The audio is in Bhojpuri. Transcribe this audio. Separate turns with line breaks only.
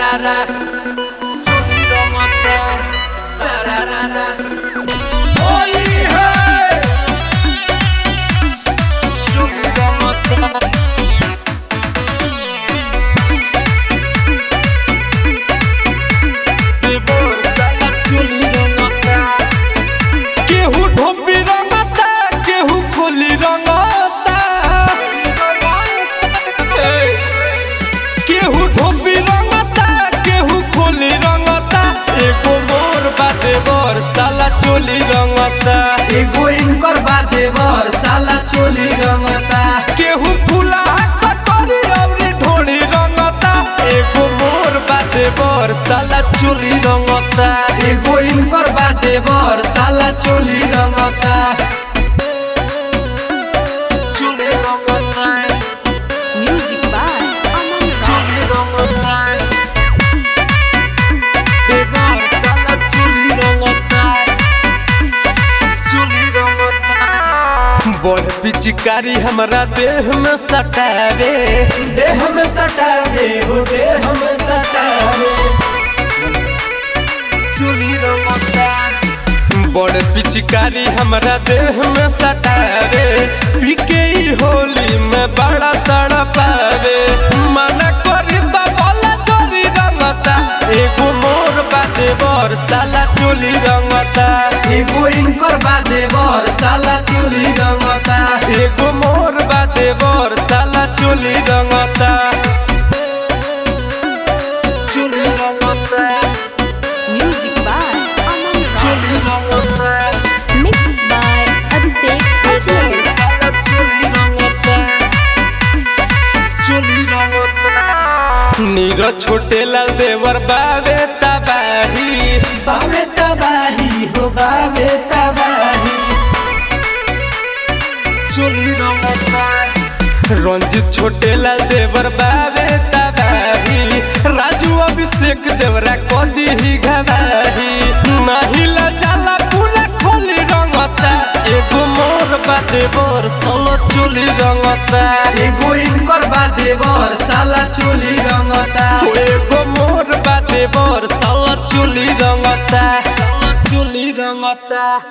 sararara. Chuli rongota, sararara. Holy hey! Chuli rongota. केहू ढोपी रंगता केहू खोली रंगता केहू ढोपी रंगता केहू खोली रंगता एगो मोर बादे बर साला चोली रंगता
एगो इनकर बादे बर साला चोली रंगता
केहू फूला कटोरी अउरी ढोली रंगता एगो मोर बादे बर साला चोली रंगता
एगो इनकर बादे बर साला चोली रंगता
चोली रंगता
Music by Aman Rao.
चोली रंगता देवर साला चोली रंगता चोली रंगता बड़ पिचकारी हमरा देह में सटावे
देह में सटावे हो देह में सटावे
चोली रंगता बड़ पिचकारी हमरा देह में सटावे पीके ई होली में बड़ा तड़पावे मना करी त बोला चोरी रंगता एगो मोर बादे बर साला चोली रंगता
एगो इनकर बादे बर साला चोली रंगता
एगो मोर बादे बर साला चोली रंगता चोली रंगता
Music by Aman Rao.
चोली रंगता
Mixed by Abhishek Ajmer.
Neeraj छोटे लाल देवर बावे तबाही
बावे तबाही हो बावे तबाही
रंजित छोटे लाल देवर बावे तबाही राजू अभिषेक देवरा कदी ही घबाही महिला जाला पूरा खोली रंगता एगो मोर बादे बर सलो चोली रंगता
एगो इनकर बादे बर साला चोली रंगता
एगो मोर बादे बर सलो चोली रंगता सलो चोली रंगता